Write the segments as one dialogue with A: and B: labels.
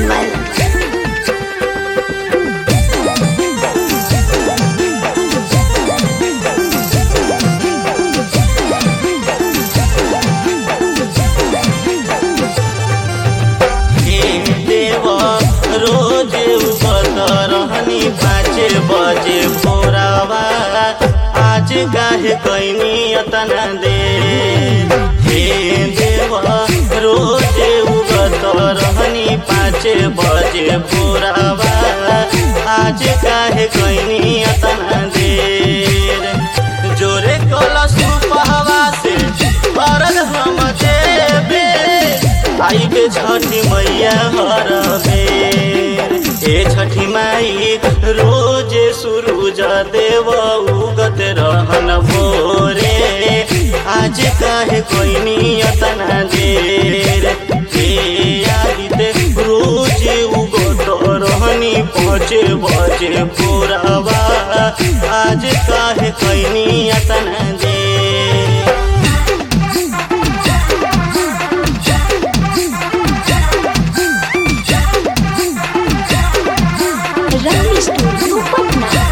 A: निर्मल
B: हे देव रोज उगत रहनी पाँच बजे भोरावा आज काहे कैनी अतना दे हे देव रोज उगत रहनी पाँच बजे भोरावा आज काहे कैनी अतना देर जोरे कलश पहवा से भरल हम देबे आई के छठी मैया हर बेर ए छठी माई रोज सूरज देव उगत रहन भोरे आज काहे कोई नियतना देर हे आदित्य रोज उगत रहनी पहुँचे बजे पूरावा आज काहे कोई नियतना देर
A: रंग स्टूडियो पटना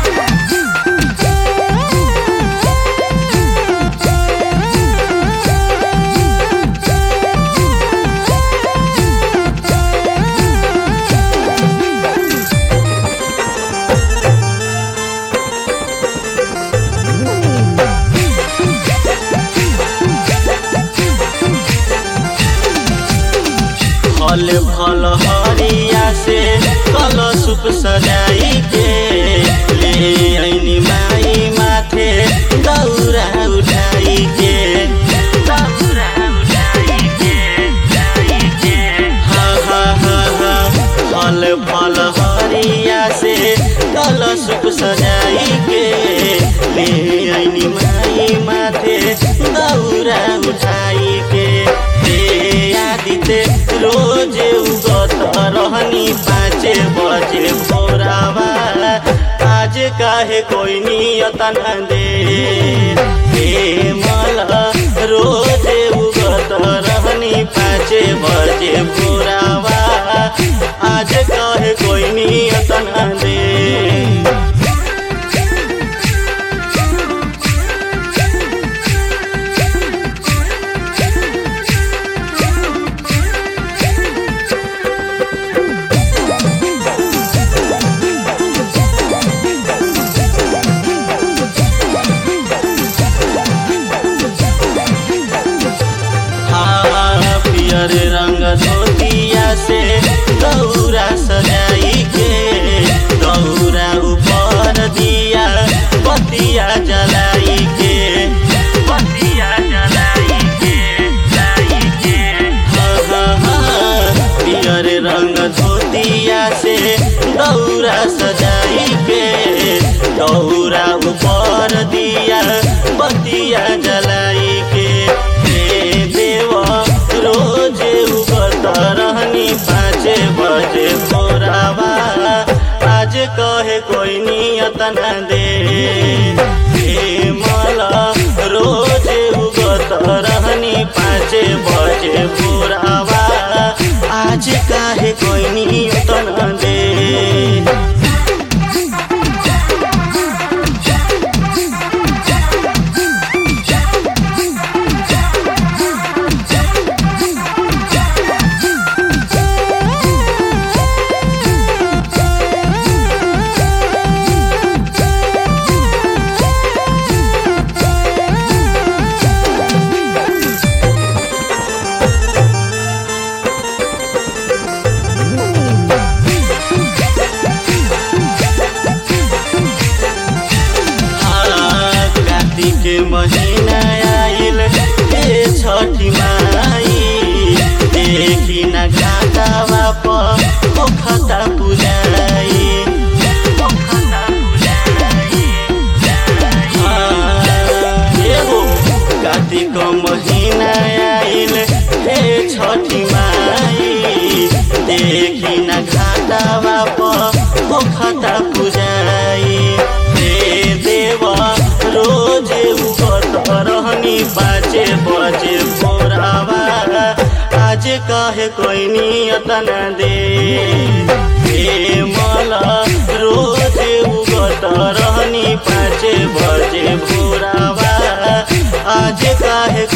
B: फल फल हरिया से कलशुप सजाई के ले ऐनी माई माथे दौरा उठाई के दौरा उठाई के उठाई के हा हा हा हा फल फल हरिया से कलशुप सजाई के ले ऐनी माई माथे दौरा उठाई के हे आदित्य रोज उगत रहनी पाँच बजे भोरावा आज काहे कोई नियत न दे हे मला रोज उगत रहनी पाँच बजे भोरावा आज काहे कोई नियत न दे हाँ, पियर रंग धोतिया से दौरा सजाई के दौरा ऊपर दिया बतिया जलाई के बतिया जलाई के जलाई के हाँ, हाँ, हाँ, पियर रंग धोतिया से दौरा सजाई के दौरा ऊपर दिया बतिया जलाई के हे देव रोज उगत रहनी पाँच बजे भोरावा आज कहे कोई नियत न दे हे मला रोज उगत रहनी पाँच बजे भोरावा आज काहे कोई नियत न दे हाँ, कार्तिक महीना आइल हे छठी माई देखी न घाटावा पर पोखता पुजाई पोखता पुजाई हाँ, एगो कार्तिक महीना आइल हे छठी माई देखी न घाटावा पर पोखता पुजाई हे देवा रोज उगत रहनी पाँच बजे भोरावा आज काहे कोई नियतन दे हे मला रोज उगत रहनी पाँच बजे भोरावा आज काहे